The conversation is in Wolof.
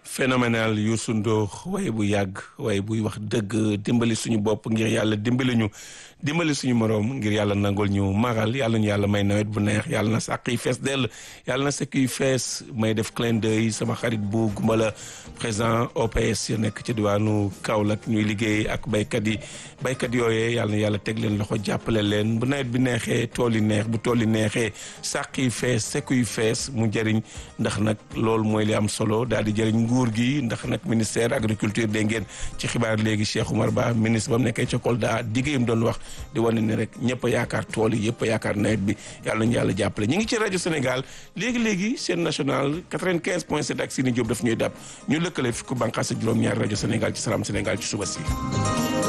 phénoménal Youssou Ndour waaye bu yàgg waaye buy wax dëgg dimbali suñu bopp ngir yàlla dimbali ñu dimbali suñu moroom ngir yàlla nangul ñu magal yàlla ñu yàlla may nawet bu neex yàlla na sàq yi fees dell yàlla na sëkk yi fees may def clin d'œil sama xarit bu gumbala président OPS ya nekk ci diwaanu Kaolack ñuy liggéey ak baykat yi baykat yooyee yàlla na yàlla teg leen loxo jàppale leen bu nawet bi neexee tool yi neex bu tool yi neexee sàq yi fees sëkk yi fees mu jëriñ ndax nag loolu mooy li am solo daal di jëriñ nguur gi ndax nag ministère agriculture dégg ngeen ci xibaar léegi Cheikh Oumar Ba ministre ba mu nekkee ca Kolda diggéeyam doon wax di wane ni rek ñëpp a yaakaar tool yi yëpp a yaakaar nawet bi yàlla nañu yàlla jàppale ñu ngi ci rajo Sénégal léegi-léegi seen national 95 point 7 ak Sini Diop daf ñuy dab ñu lëkkale fi ku bànqaas ak juróom-ñaari rajo Sénégal ci Salam Sénégal ci suba si